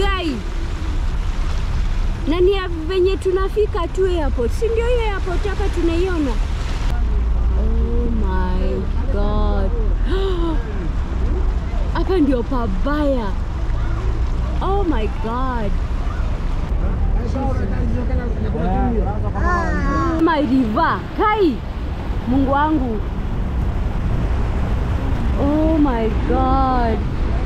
Kai, na ni ya venye tunafika tu airport, si ndio? Hiyo airport hapa tunaiona. Oh my god, hapa ndio pabaya. Oh my god. My river. Kai, Mungu wangu. Oh my god.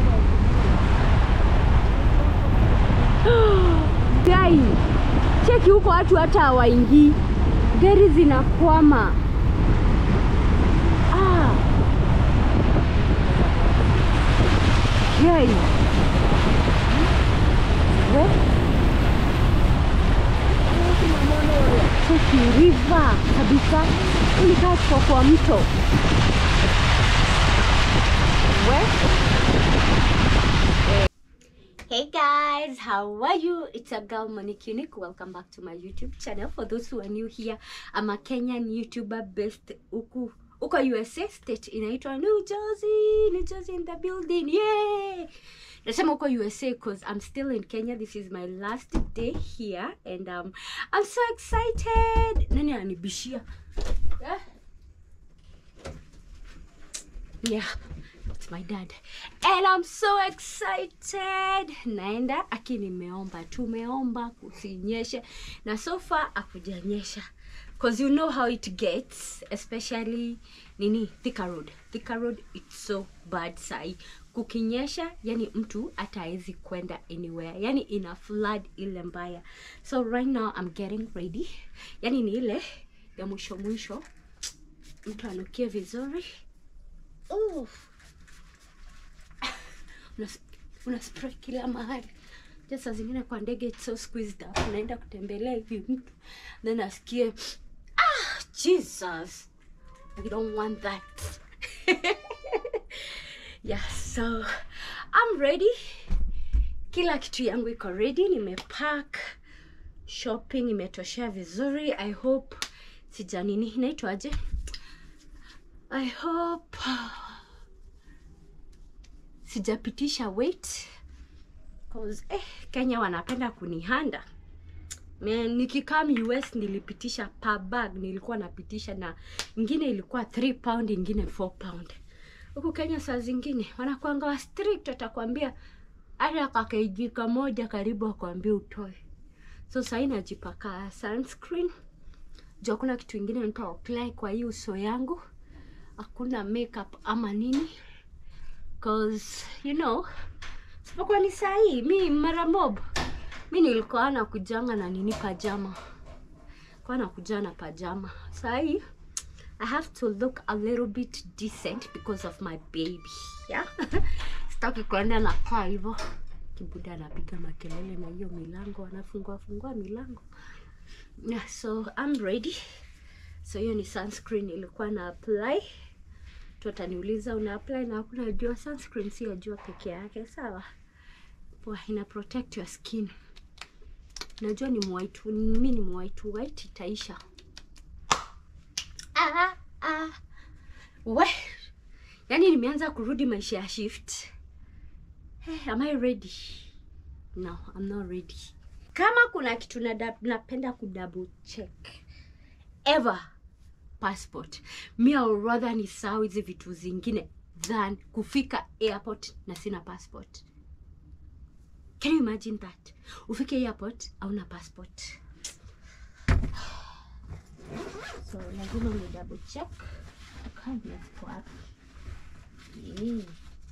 Kai, cheki huko watu hata hawaingii, gari zinakwama. Ah. Kai. We. Cheki river kabisa, ulikaa tuko kwa mto. We. Hey guys, how are you? It's a girl Monique Unique. Welcome back to my YouTube channel. For those who are new here, I'm a Kenyan YouTuber based huku huko USA state inaitwa New Jersey. New Jersey in the building. Yay! Nasema huko USA because I'm still in Kenya. This is my last day here and um, I'm so excited. Nani ananibishia? Yeah. Yeah, it's my dad. And I'm so excited. Naenda aki nimeomba, tumeomba kusinyeshe na so far akujanyesha. Cause you know how it gets, especially nini Thika Road. Thika Road it's so bad sai. Kukinyesha, yani mtu ataezi kwenda anywhere. Yani ina flood ile mbaya. So right now I'm getting ready. Yani ni ile ya mwisho mwisho. Mtu anukie vizuri. Oof. una, una spray kila mahali just saa zingine kwa ndege it's so squeezed up unaenda kutembelea hivi mtu then asikie ah jesus i don't want that yeah so i'm ready kila kitu yangu iko ready nimepack shopping imetoshea vizuri i hope sija nini inaitwaje i hope sijapitisha weight cause eh, Kenya wanapenda kunihanda Man, nikikam US nilipitisha per bag nilikuwa napitisha na ingine ilikuwa 3 pound ingine 4 pound huku Kenya saa zingine wanakuanga wa strict watakwambia hata kakeji kamoja karibu akwambia utoe so sahii najipaka sunscreen juu hakuna kitu ingine nita apply kwa hii uso yangu hakuna makeup ama nini cause you know sipokuwa ni sahii mi mara mob mi nilikuwa na kujanga na nini pajama kwa na kuja na pajama sahii i have to look a little bit decent because of my baby yeah sitaki kuenda na kaa hivyo kibuda anapiga makelele na hiyo milango anafungua fungua milango yeah, so i'm ready so hiyo ni sunscreen ilikuwa na apply tu ataniuliza una apply na hakuna jua sunscreen si ya jua peke yake sawa poa ina protect your skin najua ni mwaitu mi ni mwaitu white itaisha ah, ah. we yaani nimeanza kurudi maisha ya shift hey, am I ready no I'm not ready kama kuna kitu nada- napenda kudouble check ever passport mi I'll rather ni sahau hizi vitu zingine than kufika airport na sina passport can you imagine that ufike airport hauna passport so lazima ni double check kadi ziko wapi Yeah.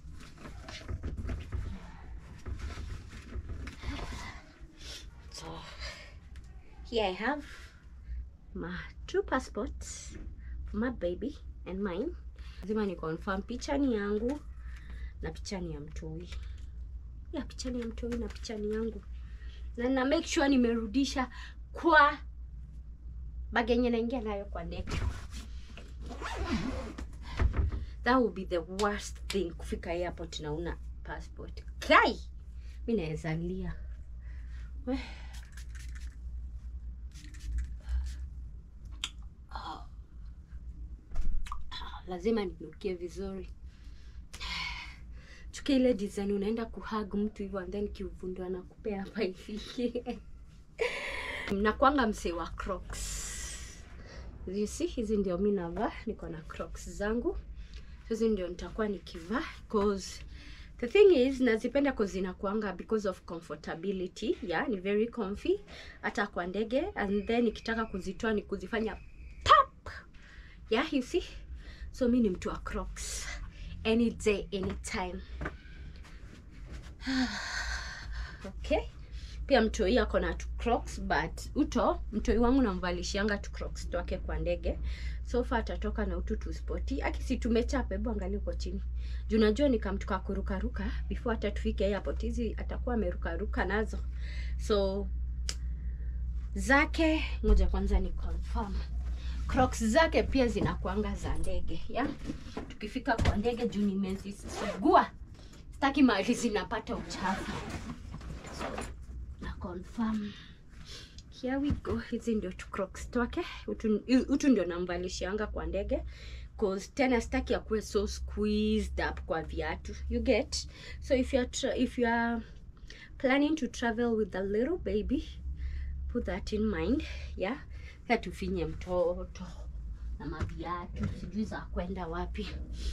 so here I have my two passports for my baby and mine. Lazima ni confirm picha ni yangu na picha ni ya mtoi. Ya picha ni ya mtoi na picha ni yangu. Na na make sure nimerudisha kwa bag yenye naingia nayo kwa ndege. That would be the worst thing kufika airport na una passport. Kai! Mimi naweza lia. We. lazima ninukie vizuri nataka ile design unaenda kuhug mtu hivyo and then kiuvundo anakupea hapa hivi nakwanga msee wa crocs you see hizi ndio mi navaa niko na crocs zangu hizi ndio nitakuwa nikivaa cause the thing is nazipenda cause zinakuanga because of comfortability yeah ni very comfy hata kwa ndege and then nikitaka kuzitoa ni kuzifanya pop yeah you see so mi ni mtu wa crocs any day anytime okay pia mtoi ako na tu crocs but uto mtoi wangu namvalishianga tu crocs twake kwa ndege sofa atatoka na utu tuspoti akisi tumechapa hebu angalia uko chini juu najua nikamtuka kurukaruka before hata tufike airport hizi atakuwa amerukaruka nazo so zake ngoja kwanza ni confirm crocs zake pia zinakuanga za ndege ya tukifika kwa ndege juu nimezisugua sitaki mahali zinapata uchafu so na confirm here we go hizi ndio tu crocs twake utu, utu ndio namvalishianga kwa ndege cause tena sitaki akuwe so squeezed up kwa viatu you get so if you are tra- if you are planning to travel with a little baby put that in mind yeah sa tufinye mtoto na maviatu sijui za kwenda wapi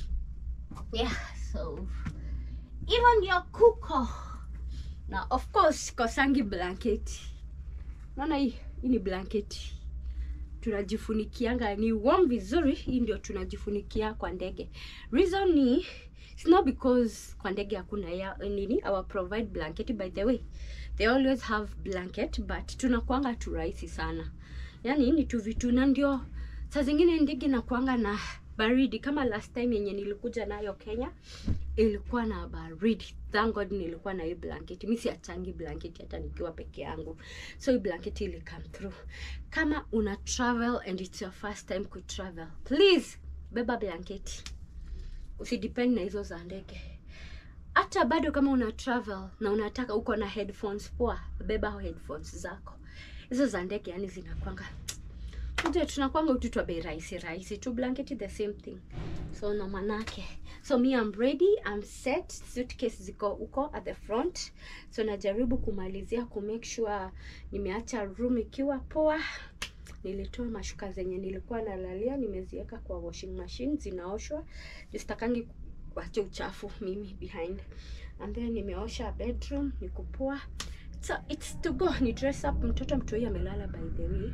yeah so hivyo ndio kuko na of course kosangi blanketi naona hii hii ni blanketi tunajifunikianga ni warm vizuri hii ndio tunajifunikia kwa ndege reason ni it's not because kwa ndege hakuna ya nini our provide blanket by the way they always have blanket but tunakuanga tu rahisi sana yani ni tu vitu na ndio saa zingine ndege nakuanga na baridi kama last time yenye nilikuja nayo kenya ilikuwa na baridi thank god nilikuwa na hii blanketi mi siachangi blanketi hata nikiwa peke yangu so hii blanketi ili come through kama una travel and it's your first time ku travel please beba blanketi usidepend na hizo za ndege hata bado kama una travel na unataka uko na headphones poa beba headphones zako hizo za ndege yani zinakwanga Unajua tunakwanga ututwa bei rahisi rahisi tu blanketi the same thing so na manake so me I'm ready I'm set suitcase ziko huko at the front so najaribu kumalizia ku make sure nimeacha room ikiwa poa nilitoa mashuka zenye nilikuwa nalalia nimeziweka kwa washing machine zinaoshwa jisitakangi kuacha uchafu mimi behind and then nimeosha bedroom nikupoa so it's to go ni dress up mtoto mtoi amelala by the way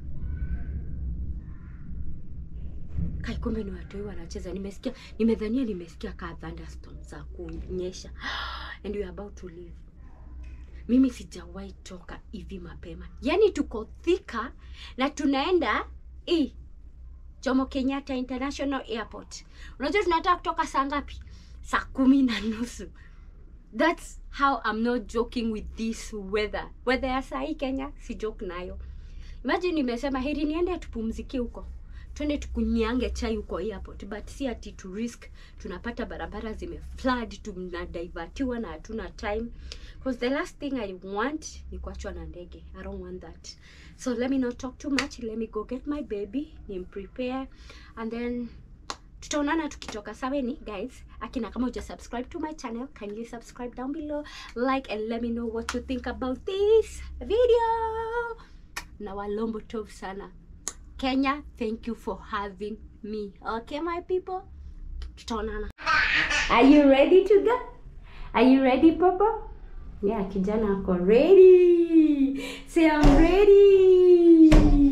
kai kumbe ni watoi wanacheza nimesikia nimedhania nimesikia kaa thunderstorm za kunyesha and we are about to leave mimi sijawahi toka hivi mapema yaani tuko thika na tunaenda i jomo kenyatta international airport unajua tunataka kutoka saa ngapi saa kumi na nusu thats how I'm not joking with this weather weather ya saa hii kenya si joke nayo imagine nimesema heri niende tupumzikie huko twende tukunyange chai huko airport but si ati to risk tunapata barabara zime flood tunadivatiwa na hatuna time because the last thing i want ni kuachwa na ndege i don't want that so let me not talk too much let me go get my baby ni prepare and then tutaonana tukitoka saweni guys akina kama uja subscribe to my channel kindly subscribe down below like and let me know what you think about this video na walombo tov sana Kenya, thank you for having me. Okay, my people? Tutaonana. Are you ready to go? Are you ready, Papa? Yeah, kijana ako ready. Say I'm ready.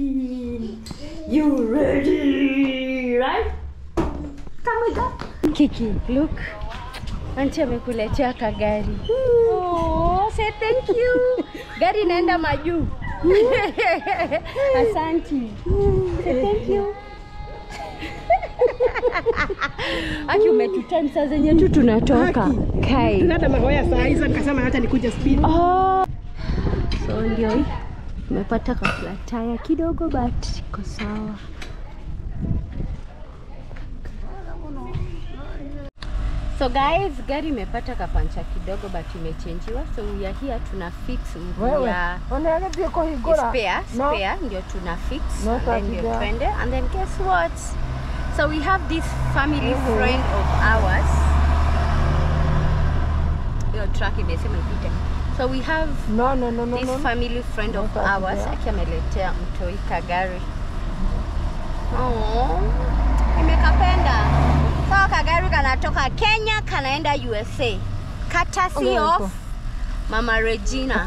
You ready, right? Come we go. Kiki, look. Auntie amekuletea kagari. Oh, say thank you. Gari inaenda majuu. Asanti. Say thank you. Aki umetutan saa zenye tu tunatoka. Kai. Hata magoya saa hizo nikasema hata nikuja speed. Oh. So ndio hii. Tumepata ka flat tire kidogo but iko sawa. So guys, gari imepata kapancha kidogo but imechenjiwa. So we are here tuna fix mguu Wewe, ya unaelezea kwa higora. spare No. spare ndio tuna fix No and then ndio tatija. twende and then guess what so we have this family Mhm. friend of ours hiyo truck imesema ipite. So we have No, no, no, no, this no. family friend of Not that ours there. aki ameletea mtoi kagari. Oh, nimekapenda. So kagari kanatoka Kenya kanaenda USA. Courtesy Oh, of Mama Regina.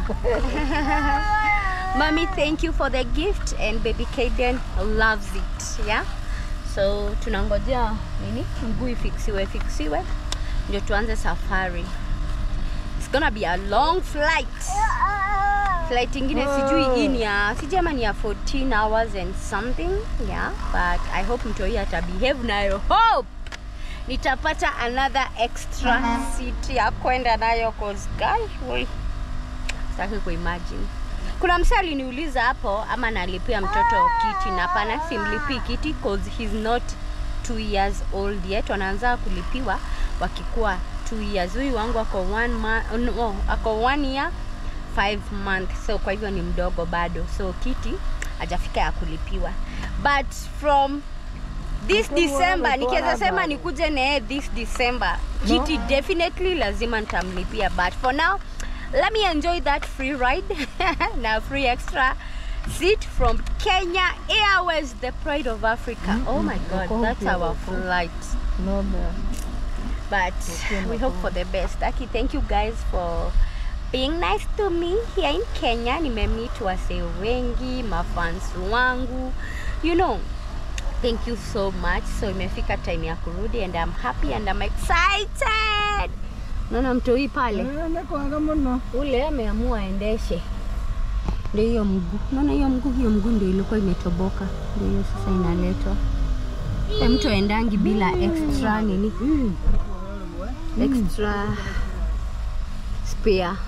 Mommy, thank you for the gift and baby Kaden loves it. Yeah? So tunangojea nini? Mguu ifiksiwe fiksiwe ndio tuanze safari. It's gonna be a long flight. Flight ingine sijui hii ni ya sijui ama ni ya 14 hours and something. Yeah, but I hope mtoi ata behave nayo. Hope nitapata another extra seat ya kwenda nayo cause guy, we sitaki kuimagine. Kuna msee aliniuliza hapo ama nalipia mtoto kiti, na hapana, simlipii kiti cause he's not two years old yet. Wanaanza kulipiwa wakikuwa two years. Huyu wangu ako one month, no, ako one year five month, so kwa hivyo ni mdogo bado, so kiti hajafika ya kulipiwa, but from this Mkubwa December amekuwa nikiweza sema bado. nikuje naye this December kiti definitely lazima nitamlipia, but for now let me enjoy that free ride na free extra seat from Kenya Airways, the pride of Africa. Oh my God, Uko that's huko, our uko. flight. No, no. But we hope for the best. Aki, thank you guys for being nice to me here in Kenya. Nimemeet wasee wengi, mafans wangu. You know, thank you so much. So imefika time ya kurudi and I'm happy and I'm excited. Naona mtoi pale Eh, nakwanga muno. ule ameamua aendeshe, ndio hiyo mguu. Naona hiyo mguu, hiyo mguu ndio ilikuwa imetoboka, ndio hiyo sasa inaletwa. E, mtu aendangi bila extra nini, extra spare.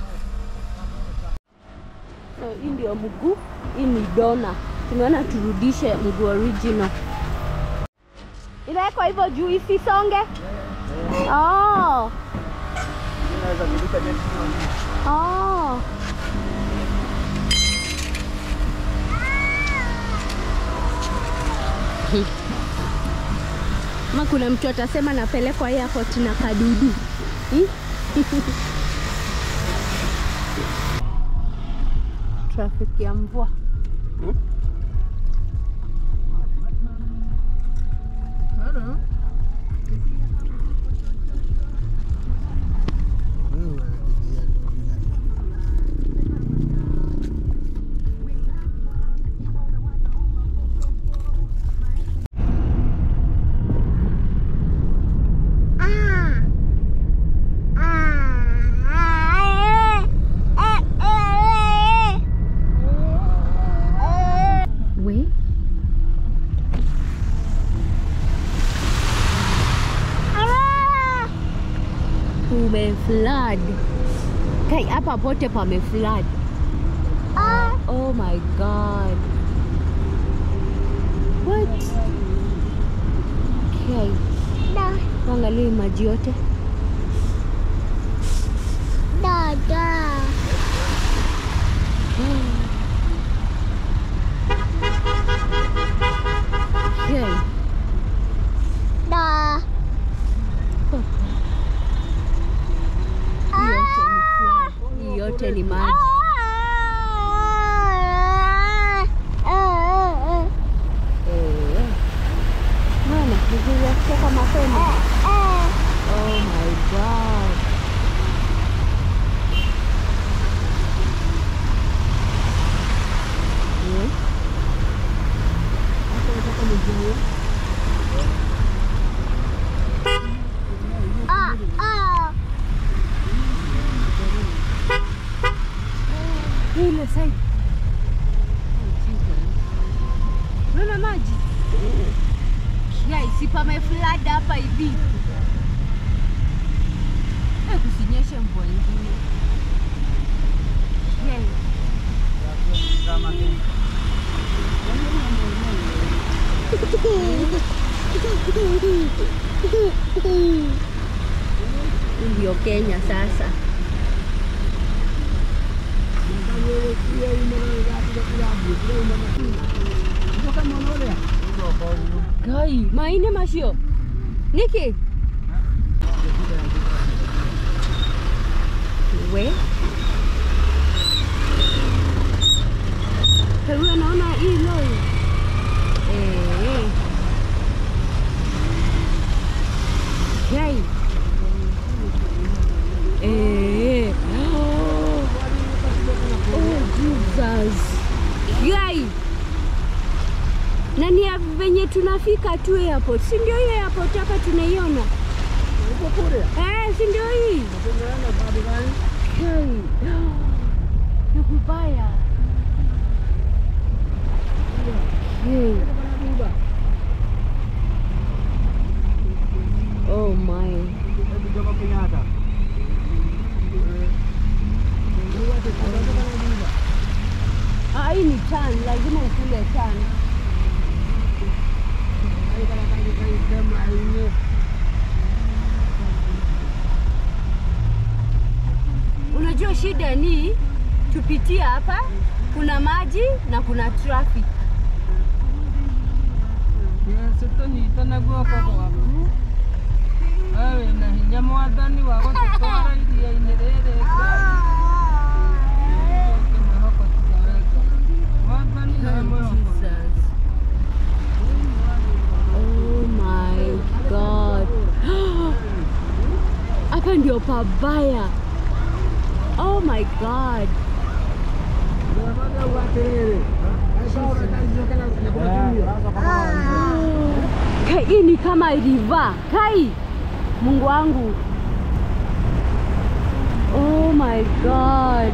So hii ndio mguu, hii ni dona. Tumeona turudishe mguu original, inawekwa hivyo juu isisonge. Oh. Oh. Ma kuna mtu atasema napelekwa airport na kadudu. Hmm? Traffic ya mvua. Hello. We? Kume flood. Kai hapa pote pame flood. Oh my god. What? Okay. Angalia maji yote. Okay. Hii yote ni flood. Hii yote ni maji. Eh. Mwana, vizuri ya kutoka mapema. Oh my god. Eh? Hapo nataka nijue. Ile side. Unaona maji? Ya isipame flood hapa hivi. Eh, kusinyeshe mvua ingine. Yeah. Hii ndio Kenya sasa. Kai, maine mashio. Niki. we Huyo naona hii lori eh. Yai. Eh. Oh, Jesus. Yai. Na ni ya venye tunafika tu airport, si ndio hiyo airport hapa tunaiona? Uko kule? Eh, si ndio hii? Tunaenda sababu gani? Yai. Ni kubaya. Yai. Baba. Oh my. Hebu Jomo Kenyatta. Ah, hii ni tan, lazima ukule tan. Unajua shida ni tupitie hapa, kuna maji na kuna traffic. sitonyitana guoko gwaku we wĩna hinya mwathani wa gũtũtwara iria-inĩ rĩrĩ mwĩhoko tutaweka mwathani he mwĩhoko Jesus. Oh my God. Hapa ndio pabaya. Oh my God. Kai, hii ni kama river. Kai, Mungu wangu. Oh my God.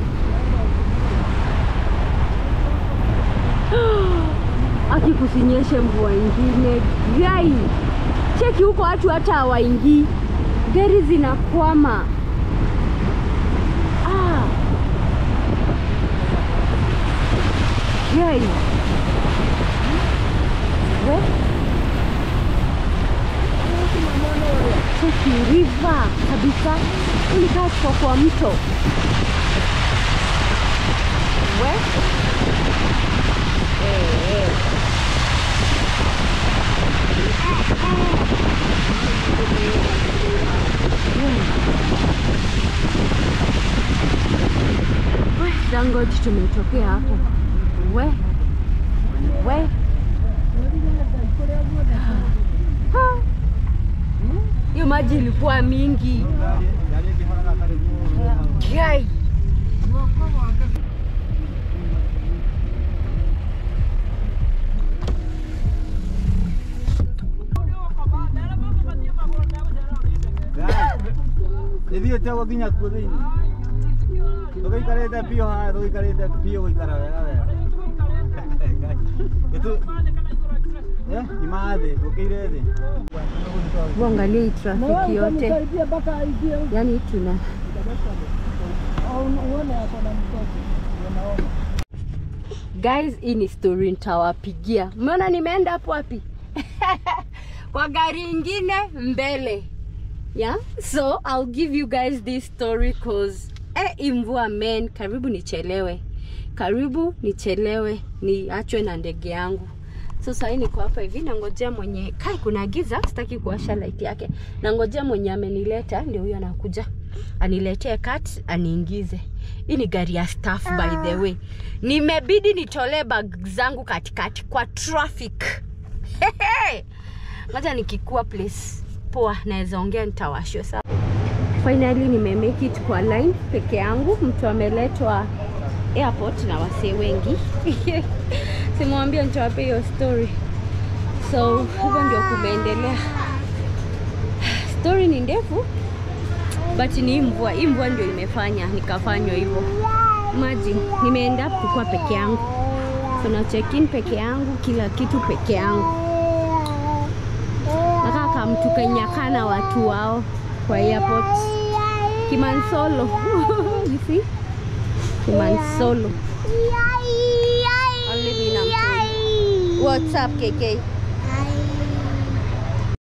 Aki kusinyeshe mvua ingine. Gai, cheki huko watu hata hawaingii, gari zinakwama. Ah. Gai. We. Cheki river kabisa, ulikaa tuko kwa mto. We. Eh, eh. We, Dangote tumetokea hapo. We. We. Ha. Hiyo maji ilikuwa mingi. Gai. ithiĩte ũguo nginya kuo thĩinĩ tũgĩikarĩte biũ haha tũgĩikarĩte biũ gũikara wega wega Gĩtũ- Eh, imaa thĩ gũkĩire thĩ Uangalie hii trafiki yote, mpaka aingie huko. yaani tuna Au uone hapo na mtoto. Unaona. Guys, hii ni story nitawapigia. Umeona nimeenda hapo wapi? Kwa gari ingine mbele. Yeah? So I'll give you guys this story cause eh, hii mvua men, karibu nichelewe. Karibu nichelewe niachwe na ndege yangu. So sasa niko hapa hivi nangojea mwenye kai kuna giza, sitaki kuwasha light yake. Nangojea mwenye amenileta ndio huyo anakuja. Aniletee kat aniingize. Hii ni gari ya staff by the way. Nimebidi nitolee bag zangu katikati kwa traffic. Ngoja nikikuwa place poa naweza ongea nitawashwa sawa. Finally nime make it kwa line peke yangu. Mtu ameletwa airport na wasee wengi. Simwambia nitawapea hiyo story. So hivyo ndio kumeendelea. Story ni ndefu but ni hii mvua. Hii mvua ndio imefanya nikafanywa hivyo. Imagine nimeenda kukuwa peke yangu. So na check in peke yangu, kila kitu peke yangu. Nakaa kama mtu kenyakana watu wao kwa airport. Kimansolo. you see? Kimansolo. Only me na mtu. What's up, KK?